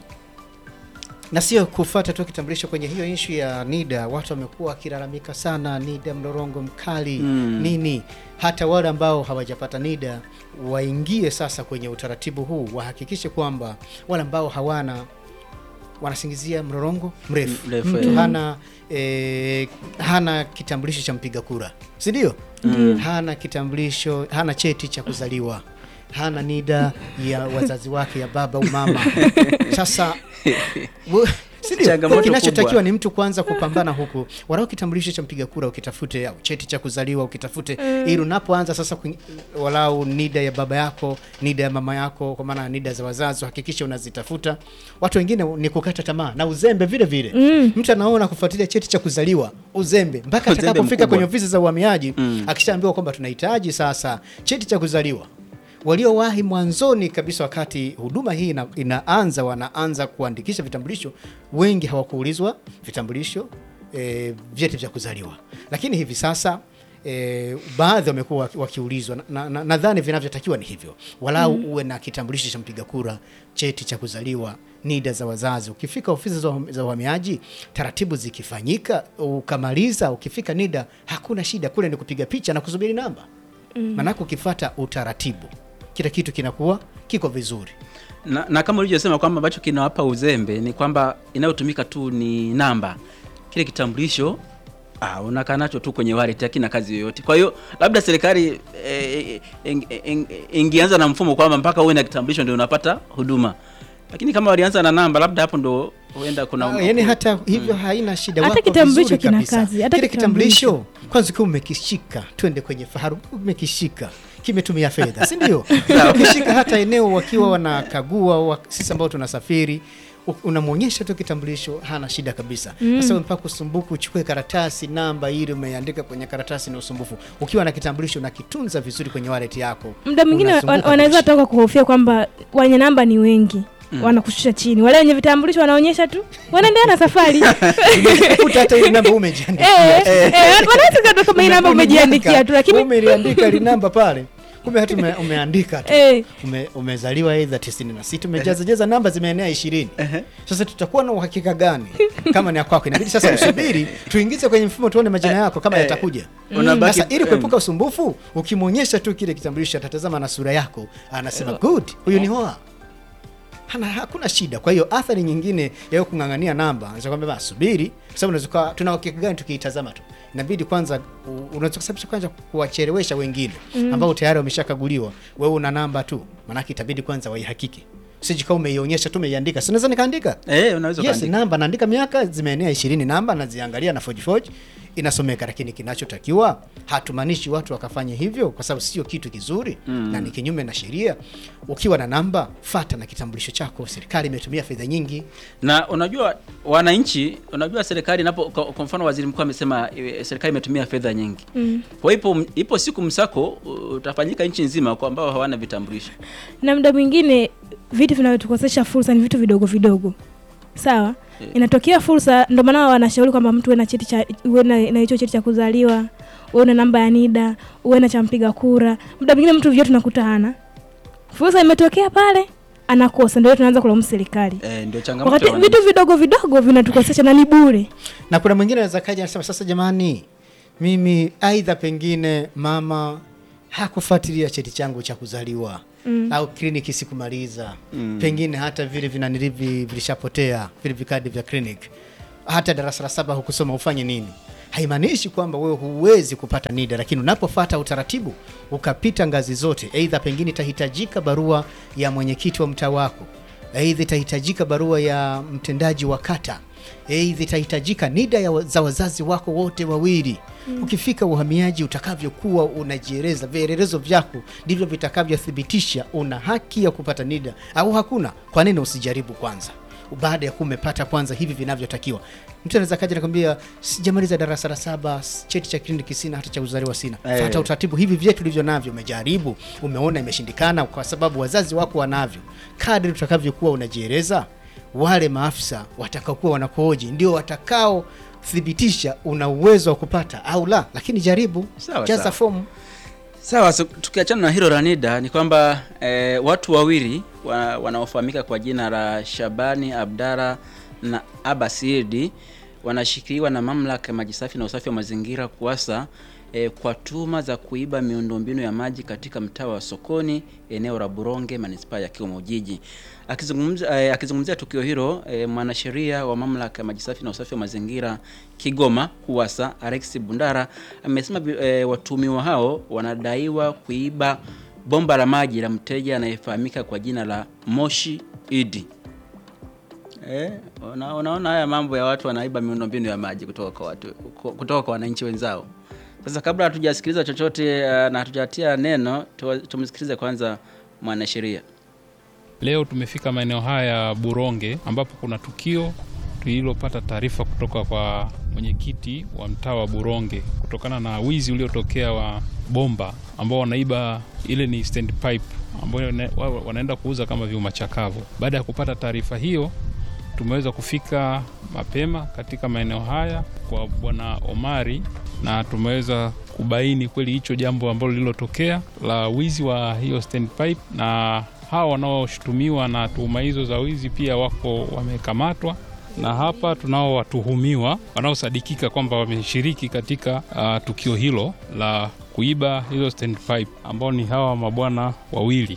na sio kufuata tu kitambulisho kwenye hiyo ishu ya NIDA. Watu wamekuwa wakilalamika sana, NIDA mlorongo mkali Mm. nini. Hata wale ambao hawajapata NIDA waingie sasa kwenye utaratibu huu, wahakikishe kwamba wale ambao hawana wanasingizia mlorongo mrefu, Mrefu, mtu eh. hana eh, hana kitambulisho cha mpiga kura, si ndio? Mm. Hana kitambulisho, hana cheti cha kuzaliwa, hana NIDA ya wazazi wake ya baba au mama. Sasa Wo- si ndio? Changamoto Kinachotakiwa kubwa. ni mtu kwanza kupambana huku, walau kitambulisho cha mpiga kura ukitafute, au cheti cha kuzaliwa ukitafute, ili unapoanza sasa kuing- walau NIDA ya baba yako, NIDA ya mama yako, kwa maana NIDA za wazazi, hakikisha unazitafuta. Watu wengine ni kukata tamaa na uzembe vile vile. Mm. Mtu anaona kufuatilia cheti cha kuzaliwa uzembe, mpaka Uzembe atakapofika mkubwa. kwenye ofisi za uhamiaji Mm. akishaambiwa kwamba tunahitaji sasa cheti cha kuzaliwa waliowahi mwanzoni kabisa wakati huduma hii ina, inaanza wanaanza kuandikisha vitambulisho, wengi hawakuulizwa vitambulisho e, vyeti vya kuzaliwa, lakini hivi sasa E, baadhi wamekuwa waki- wakiulizwa nadhani na, na, nadhani vinavyotakiwa ni hivyo walau uwe na kitambulisho cha mpiga kura cheti cha kuzaliwa nida za wazazi ukifika ofisi za uham- za uhamiaji taratibu zikifanyika ukamaliza ukifika nida hakuna shida kule ni kupiga picha na kusubiri namba maanake ukifata utaratibu kila kitu kinakuwa kiko vizuri na, na kama ulivyosema kwamba ambacho kinawapa uzembe ni kwamba inayotumika tu ni namba kile kitambulisho ah, unakaa nacho tu kwenye wallet hakina kazi yoyote kwa hiyo labda serikali eh, ing- ing- ingeanza na mfumo kwamba mpaka uwe na kitambulisho ndio unapata huduma lakini kama walianza na namba labda hapo ndo huenda kuna Ah, yani hata hivyo haina shida Hata wako kitambulisho vizuri kina kabisa. kazi, hata kile kitambulisho. kitambulisho kwanza ukiwa umekishika twende kwenye faharu umekishika kimetumia fedha si ndio ukishika hata eneo wakiwa wanakagua wa, sisi ambao tunasafiri u- unamwonyesha tu kitambulisho hana shida kabisa sasa mpaka usumbufu uchukue karatasi namba ili umeandika kwenye karatasi ni usumbufu ukiwa na kitambulisho unakitunza vizuri kwenye wallet yako muda mwingine wa- unazunguka wanaweza kushika. toka kuhofia kwamba wenye namba ni wengi wanakushusha chini wale wenye vitambulisho wanaonyesha tu wanaendelea na safari Unakuta hata ile namba umejiandikia Eh, eh, wanaweza kata kama hii namba umejiandikia tu lakini umeliandika li namba pale kumbe hata ume, umeandika tu eh, ume, umezaliwa aidha 96 umejaza jaza namba zimeenea 20 sasa tutakuwa na uhakika gani kama ni ya kwako inabidi sasa usubiri tuingize kwenye mfumo tuone majina yako kama eh, yatakuja unabaki- sasa ili em. kuepuka usumbufu ukimwonyesha tu kile kitambulisho atatazama na sura yako anasema good huyu ni hoa hana hakuna shida kwa hiyo athari nyingine ya wewe kung'ang'ania namba anaweza kwambia basi subiri kwa sababu unaweza kuwa- tuna uhakika gani tukiitazama tu inabidi kwanza u- unaweza kusababisha kwanza kuwachelewesha wengine ambao tayari wameshakaguliwa wewe una namba tu maanake itabidi kwanza waihakiki sijika umeionyesha tu umeiandika si naweza nikaandika eh, unaweza yes ukaandika. namba naandika miaka zimeenea ishirini namba naziangalia na fojifoji inasomeka lakini kinachotakiwa hatumaanishi watu wakafanya hivyo kwa sababu sio kitu kizuri mm. na ni kinyume na sheria ukiwa na namba fata na kitambulisho chako serikali imetumia fedha nyingi na unajua wananchi unajua serikali inapo kwa kwa mfano waziri mkuu amesema eh, serikali imetumia fedha nyingi mm. kwa ipo ipo siku msako uh, utafanyika nchi nzima kwa ambao hawana vitambulisho na muda mwingine vitu vinavyotukosesha fursa ni vitu vidogo vidogo sawa Eh. inatokea fursa ndio maana wanashauri kwamba mtu uwe na cheti cha uwe na na hicho cheti cha kuzaliwa uwe na namba ya NIDA uwe na cha mpiga kura muda mwingine mtu vyote tunakuta hana fursa imetokea pale anakosa ndio tunaanza kulaumu serikali eh, ndio changamoto wakati ya wananchi. vitu vidogo vidogo vinatukosesha na ni bure na kuna mwingine anaweza kaja anasema sasa jamani mimi aidha pengine mama hakufuatilia cheti changu cha kuzaliwa mm. au kliniki sikumaliza mm. pengine hata vile vinanilivi vilishapotea vile vikadi vya clinic hata darasa la saba hukusoma ufanye nini haimaanishi kwamba wewe huwezi kupata NIDA, lakini unapofata utaratibu ukapita ngazi zote, aidha pengine itahitajika barua ya mwenyekiti wa mtaa wako, aidha itahitajika barua ya mtendaji wa kata, aidha itahitajika NIDA ya wa- za wazazi wako wote wawili. Ukifika uhamiaji, utakavyokuwa unajieleza, vielelezo vyako ndivyo vitakavyothibitisha una haki ya kupata NIDA au hakuna. Kwa nini usijaribu kwanza? baada ya kuwa umepata kwanza hivi vinavyotakiwa. Mtu anaweza kaja nakwambia, sijamaliza darasa la saba, s- cheti cha kliniki sina, hata cha kuzaliwa sina. Eh. Fata utaratibu, hivi vyetu ulivyo navyo, umejaribu, umeona imeshindikana, kwa sababu wazazi wako wanavyo. Kadri utakavyokuwa unajieleza, wale maafisa watakaokuwa wanakuhoji ndio watakao thibitisha una uwezo wa kupata au la, lakini jaribu, Sawa, jaza sawa. fomu. Sawa, so, tukiachana na hilo la NIDA ni kwamba eh, watu wawili wa, wanaofahamika kwa jina la Shabani Abdara na Abasirdi wanashikiliwa na mamlaka ya maji safi na usafi wa mazingira KUWASA eh, kwa tuhuma za kuiba miundombinu ya maji katika mtaa wa Sokoni eneo la Buronge manispaa ya Kigoma Ujiji. Akizungumza eh, akizungumzia tukio hilo eh, mwanasheria wa mamlaka ya maji safi na usafi wa mazingira Kigoma KUWASA Alex Bundara amesema vi- eh, watuhumiwa hao wanadaiwa kuiba bomba la maji la mteja anayefahamika kwa jina la Moshi Idi. Eh, una, unaona haya mambo ya watu wanaiba miundombinu ya maji kutoka kwa watu ku- kutoka kwa wananchi wenzao. Sasa kabla hatujasikiliza chochote uh, na hatujatia neno tu- tumsikilize kwanza mwanasheria. Leo tumefika maeneo haya ya Buronge ambapo kuna tukio tulilopata taarifa kutoka kwa mwenyekiti wa mtaa wa Buronge kutokana na wizi uliotokea wa bomba ambao wanaiba, ile ni stand pipe ambayo wana- wa- wanaenda kuuza kama vyuma chakavu. Baada ya kupata taarifa hiyo, tumeweza kufika mapema katika maeneo haya kwa bwana Omari na tumeweza kubaini kweli hicho jambo ambalo lililotokea la wizi wa hiyo standpipe, na hawa wanaoshutumiwa na tuhuma hizo za wizi pia wako wamekamatwa na hapa tunao watuhumiwa wanaosadikika kwamba wameshiriki katika uh, tukio hilo la kuiba hizo standpipe ambao ni hawa mabwana wawili.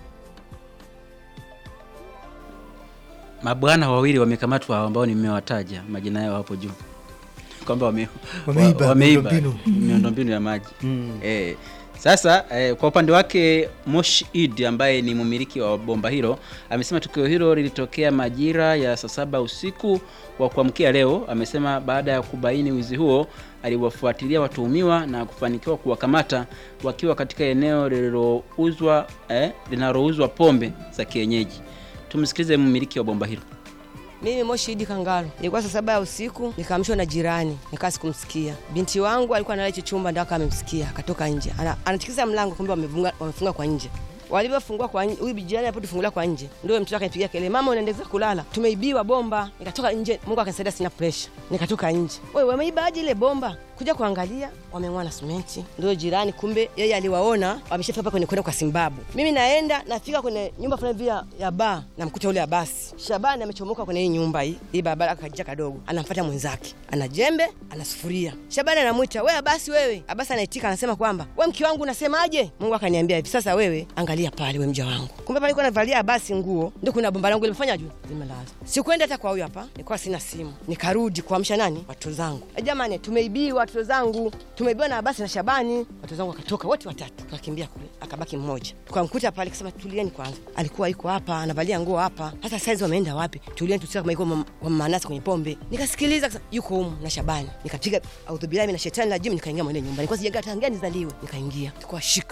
Mabwana wawili wamekamatwa ambao nimewataja majina yao hapo juu kwamba wame, Wameiba wa- wameiba miundombinu. miundombinu ya maji Mm. eh. Sasa eh, kwa upande wake Moshi Id ambaye ni mmiliki wa bomba hilo amesema tukio hilo lilitokea majira ya saa saba usiku wa kuamkia leo. Amesema baada ya kubaini wizi huo aliwafuatilia watuhumiwa na kufanikiwa kuwakamata wakiwa katika eneo lililouzwa eh, linalouzwa pombe za kienyeji. Tumsikilize mmiliki wa bomba hilo. Mimi Moshi Idi Kangalo, ilikuwa saa saba ya usiku, nikaamshwa na jirani, nikaa sikumsikia. Binti wangu alikuwa analala hicho chumba, ndio amemsikia akatoka nje, Ana- anatikisa mlango, kumbe wamefunga wamefunga kwa nje. Walivyofungua kwa nje, huyu jirani alipotufungulia kwa nje, ndio yule mtoto akanipigia kelele, mama, unaendelea kulala, tumeibiwa bomba. Nikatoka nje, Mungu akanisaidia, sina pressure, nikatoka nje. Wewe wameibaje ile bomba? Kuja kuangalia, wameng'oa na simenti. Ndio jirani, kumbe yeye aliwaona wameshafika hapa kwenye kwenda kwa Simbabu. Mimi naenda nafika kwenye nyumba fulani hivi ya, ya baa, namkuta yule Abasi Shabani amechomoka kwenye hii nyumba hii hii barabara, akajia kadogo, anamfuata mwenzake, ana jembe, ana sufuria. Shabani anamwita we Abasi, wewe. Abasi anaitika, anasema kwamba we mke wangu unasemaje? Mungu akaniambia hivi, sasa wewe angalia pale, we mja wangu. Kumbe pale nilikuwa navalia Abasi nguo, ndio kuna bomba langu limefanya juu limelala. Sikwenda hata kwa huyu hapa, nilikuwa sina simu, nikarudi kuamsha nani, watoto zangu. E jamani, tumeibiwa watoto zangu, tumeibiwa na Abasi na Shabani. Watoto zangu wakatoka wote watatu, tukakimbia kule, akabaki mmoja. Tukamkuta pale, kasema tulieni kwanza, alikuwa yuko hapa anavalia nguo hapa. Hata saizi wameenda wapi? Tulieni tusikia kama yuko mam- kwa manasi kwenye pombe. Nikasikiliza kasa, yuko humu na Shabani, nikapiga audhubillahi na shetani rajim, nikaingia mwenye nyumba. Nilikuwa sijaga tangia nizaliwe, nikaingia tukawashika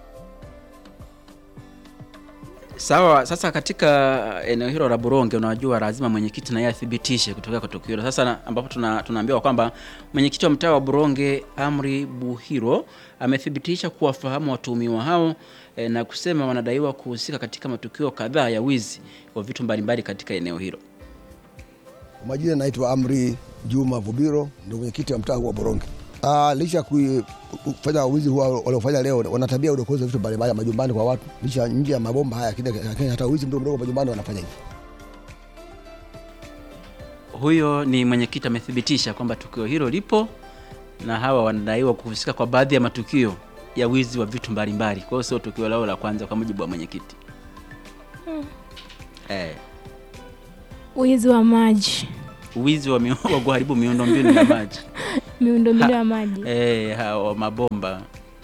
Sawa, sasa katika eneo hilo la Buronge, unajua lazima mwenyekiti naye athibitishe kutokea kwa tukio hilo. Sasa na- ambapo tuna, tunaambiwa kwamba mwenyekiti wa mtaa wa Buronge Amri Buhiro amethibitisha kuwafahamu watuhumiwa hao e, na kusema wanadaiwa kuhusika katika matukio kadhaa ya wizi wa vitu mbalimbali katika eneo hilo. Kwa majina naitwa Amri Juma Vubiro, ndio mwenyekiti wa mtaa huu wa Boronge. Ah, licha ya kui- kufanya wizi huwa waliofanya leo, wana tabia ya udokozi wa vitu mbalimbali majumbani kwa watu, licha nje ya mabomba haya, lakini lakini hata wizi mdogo mdogo majumbani wanafanya hivi. Huyo ni mwenyekiti amethibitisha kwamba tukio hilo lipo na hawa wanadaiwa kuhusika kwa baadhi ya matukio ya wizi wa vitu mbalimbali. Kwa hiyo sio tukio lao la kwanza, kwa mujibu wa mwenyekiti eh. Wizi wa maji, wizi wa, mio- wa kuharibu miundombinu ya maji miundombinu Ha- ya maji. eh, hawa mabomba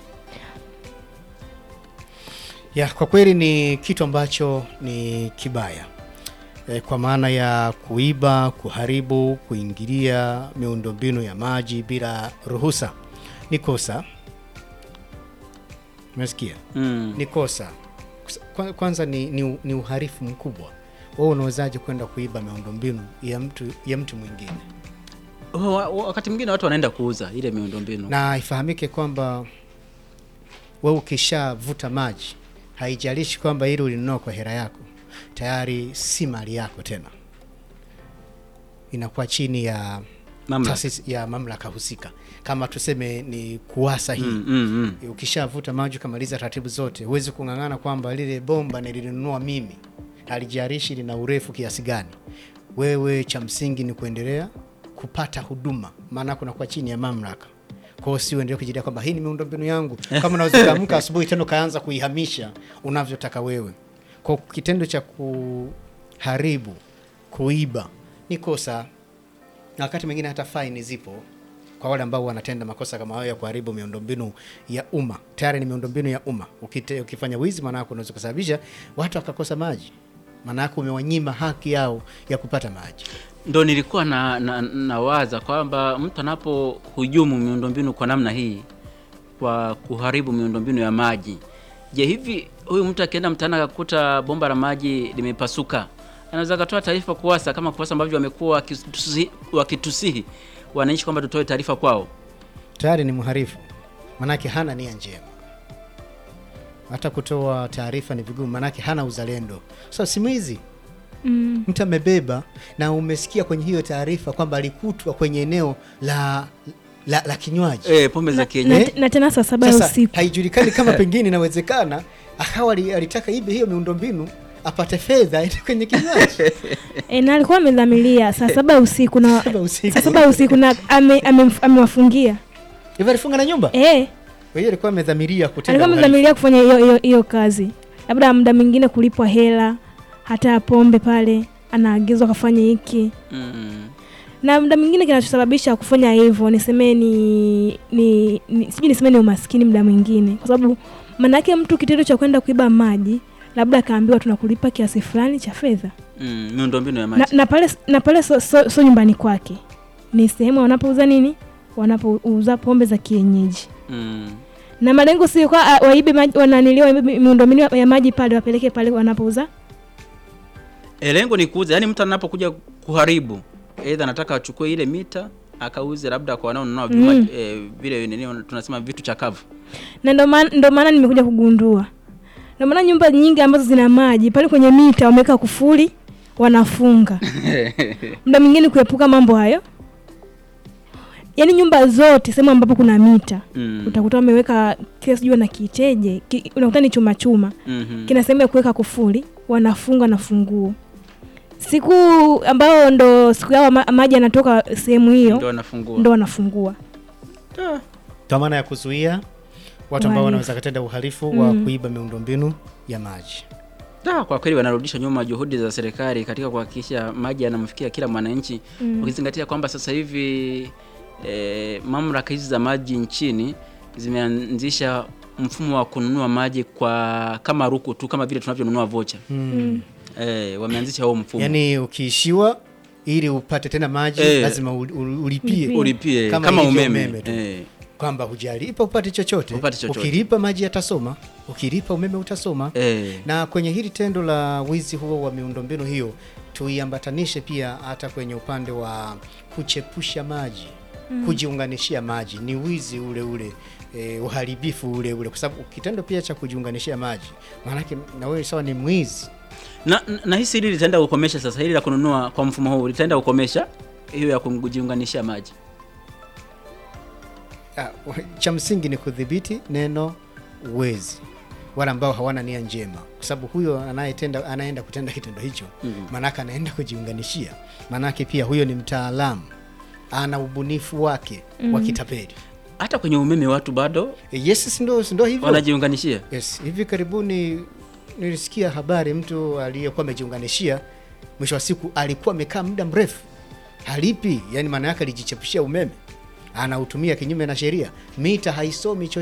Ya, kwa kweli ni kitu ambacho ni kibaya e, kwa maana ya kuiba, kuharibu, kuingilia miundombinu ya maji bila ruhusa ni kosa. Umesikia? mm. Ni kosa. Kwa- Kwanza ni, ni, ni uharifu mkubwa. Wewe unawezaje kwenda kuiba miundombinu ya mtu ya mtu mwingine? Wa- wa- wakati mwingine watu wanaenda kuuza ile miundombinu na ifahamike kwamba wewe ukishavuta maji, haijalishi kwamba ili ulinunua kwa hela yako, tayari si mali yako tena, inakuwa chini ya Mamlaka. taasisi ya mamlaka husika, kama tuseme ni kuwasa hii mm, mm, mm. ukishavuta maji ukamaliza taratibu zote, huwezi kung'ang'ana kwamba lile bomba nililinunua mimi, halijalishi lina urefu kiasi gani. Wewe cha msingi ni kuendelea kupata huduma, maana kunakuwa chini ya mamlaka. Kwa hiyo si uendelee kujidai kwamba hii ni miundombinu yangu, kama unaweza ukaamka asubuhi tena ukaanza kuihamisha unavyotaka wewe. Kwa kitendo cha kuharibu, kuiba ni kosa na wakati mwingine hata faini zipo kwa wale ambao wanatenda makosa kama hayo ya kuharibu miundombinu ya umma. Tayari ni miundombinu ya umma. Ukite, ukifanya wizi, maana yake unaweza kusababisha watu wakakosa maji, maana yake umewanyima haki yao ya kupata maji. ndo nilikuwa na, na, nawaza kwamba mtu anapohujumu miundombinu kwa namna hii kwa kuharibu miundombinu ya maji je hivi huyu mtu akienda mtaani akakuta bomba la maji limepasuka anaweza akatoa taarifa kuwasa kama kuwasa ambavyo wamekuwa wakitusi- wakitusihi wananchi kwamba tutoe taarifa kwao Tayari ni mharifu, maanake hana nia njema. Hata kutoa taarifa ni vigumu, maanake hana uzalendo. So si mwizi Mm. mtu amebeba na umesikia kwenye hiyo taarifa kwamba alikutwa kwenye eneo la la, la kinywaji eh, pombe za na, kienyeji na tena saa saba ya sasa usiku haijulikani kama pengine inawezekana akawa ali- alitaka ibe hiyo miundombinu apate fedha aende kwenye kinywaji e, na alikuwa amedhamiria saa saba ya usiku na Saba usiku. saa saba ya usiku na ame- ame- amewafungia hivyo alifunga na nyumba e, kwa hiyo alikuwa amedhamiria kutenda alikuwa uhalifu. amedhamiria kufanya hiyo hiyo hiyo kazi labda muda mwingine kulipwa hela hata ya pombe pale anaagizwa kafanya hiki mm. na muda mwingine kinachosababisha kufanya hivyo niseme ni, ni, ni sijui niseme ni umaskini muda mwingine kwa sababu maanake mtu kitendo cha kwenda kuiba maji labda akaambiwa tunakulipa kiasi fulani cha fedha Mm. miundombinu ya na, maji na pale na pale so, so, so nyumbani kwake ni sehemu wanapouza nini wanapouza pombe za kienyeji mm. na malengo sio kwa ah, waibe maji wananiliwa waibe miundombinu ya maji pale wapeleke pale wanapouza E, lengo ni kuuza, yaani mtu anapokuja kuharibu, aidha anataka achukue ile mita akauze labda kwa wanaonunua vyuma Mm. eh, vile nini tunasema vitu chakavu. na ndo maana ndo maana nimekuja kugundua ndo maana nyumba nyingi ambazo zina maji pale kwenye mita wameweka kufuli wanafunga muda mwingine kuepuka mambo hayo yaani nyumba zote sehemu ambapo kuna mita Mm. utakuta wameweka kile sijui na kiteje ki, unakuta ni chuma chuma Mhm. kina sehemu ya kuweka kufuli wanafunga na funguo siku ambayo ndo siku yao ma, maji yanatoka sehemu hiyo Ndio anafungua. ndo wanafungua kwa maana ya kuzuia watu ambao Uhalifu. wanaweza kutenda uhalifu wa Mm. kuiba miundombinu ya maji Da, kwa kweli wanarudisha nyuma juhudi za serikali katika kuhakikisha maji yanamfikia kila mwananchi Mm. ukizingatia kwamba sasa hivi e, mamlaka hizi za maji nchini zimeanzisha mfumo wa kununua maji kwa kama ruku tu kama vile tunavyonunua vocha mm. e, wameanzisha huo mfumo yaani ukiishiwa ili upate tena maji Eh. lazima ul- ul- ulipie Ulipie. ulipie Kama kama, ilivyo umeme, umeme tu. Eh, kwamba hujalipa upate chochote. Upate chochote. ukilipa maji yatasoma ukilipa umeme utasoma eh. na kwenye hili tendo la wizi huo wa miundombinu hiyo tuiambatanishe pia hata kwenye upande wa kuchepusha maji mm. kujiunganishia maji ni wizi ule ule e, uharibifu ule ule kwa sababu kitendo pia cha kujiunganishia maji maanake na wewe sawa ni mwizi na, na- na hisi hili litaenda kukomesha sasa hili la kununua kwa mfumo huu litaenda kukomesha hiyo ya kujiunganishia maji Ah, cha msingi ni kudhibiti neno wezi wale ambao hawana nia njema kwa sababu huyo anayetenda anaenda kutenda kitendo hicho Mhm. maanake anaenda kujiunganishia maanake pia huyo ni mtaalamu ana ubunifu wake wa kitapeli hata kwenye umeme watu bado E, yes si ndo si ndo hivyo wanajiunganishia yes hivi karibuni nilisikia habari mtu aliyekuwa amejiunganishia mwisho wa siku alikuwa amekaa muda mrefu halipi yani maana yake alijichepushia umeme anautumia kinyume na sheria mita haisomi cho